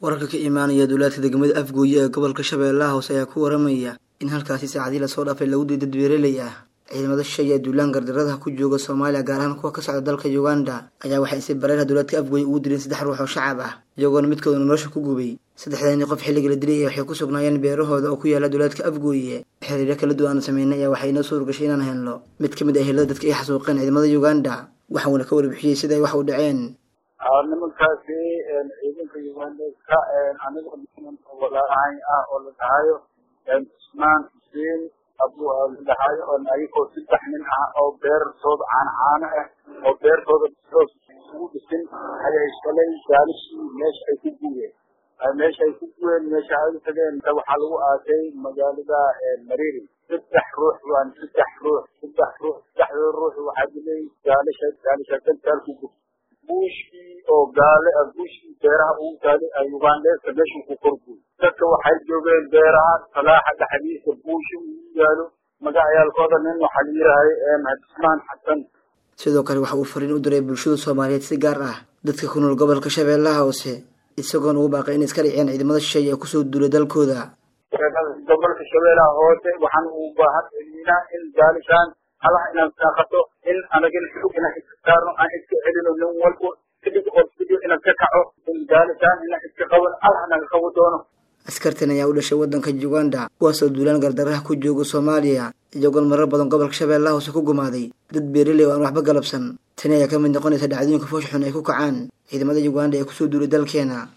wararka ka imaanaya duulaadka degmada afgooye ee gobolka shabeellaha hoose ayaa ku waramaya in halkaasi saacadii lasoo dhaafay lagu diiday dad beereley ah ciidamada shisheeye ee duulaan gardaradaha ku jooga soomaaliya gaar ahaan kuwa ka socda dalka uganda ayaa waxay si bareerha duulaadka afgooye ugu dileen saddex ruux oo shacab ah iyagoona midkooda nolosha ku gubay saddexdani qof xilliga la dilay waxay ku sugnaayeen beerahooda oo ku yaala duulaadka afgooye xiriiro kala duwan aan sameynay ayaa waxay inoo suurgashay inaan helno mid ka mid ah helada dadka ay xasuuqeen ciidamada uganda waxauna ka warbixiyey sida ay wax u dhaceen nimankaasi ciidanka ugandeska anigoo walaalahay ah oo la dhahayo cusmaan xuseen abu la dhahayo oo ayagoo saddex nin ah oo beertooda caano caano ah oo beertooda soos ugu dhisin ayay shalay gaalishii meesha ay ku guureen meesha ay ku guureen meesha ay u tageen waxaa lagu aasay magaalada mariri saddex ruux waan saddex ruux saddex ruux saddexdooda ruux waxaa dilay gaalisha gaalisha dantaal ku gurtay buushkii oo gaale ah buushkii beeraha ugu taalay ugandeska meeshuu ku korguy dadka waxay joogeen beeraha salaaxa dhexdiisa buushi ugu yaalo magacayaalkooda nin waxaa la yirahay xismaan xasan sidoo kale waxa uu fariin u diray bulshada soomaaliyeed si gaar ah dadka ku nool gobolka shabeellaha hoose isagoona ugu baaqay inay iska dhiciyaan ciidamada shisheeye ee kusoo duulay dalkooda gobolka shabeellaha hoose waxaan u baahan celinaa in gaalishaan halaha inaan saaqato in anagin xug inaan iska saarno aan iska celino nin walbo kadib oo sidii inaan ka kaco in gaalishaan inaan iska qaban allah naga qabo doono askartan ayaa u dhashay waddanka uganda kuwaasoo duulaan gardaraha ku jooga soomaaliya iyagoon marar badan gobolka shabeellaha hoose ku gumaaday dad beeraley oo aan waxba galabsan tani ayaa ka mid noqonaysa dhacdooyinka foosh xun ay ku kacaan ciidamada uganda ee kusoo duulay dalkeena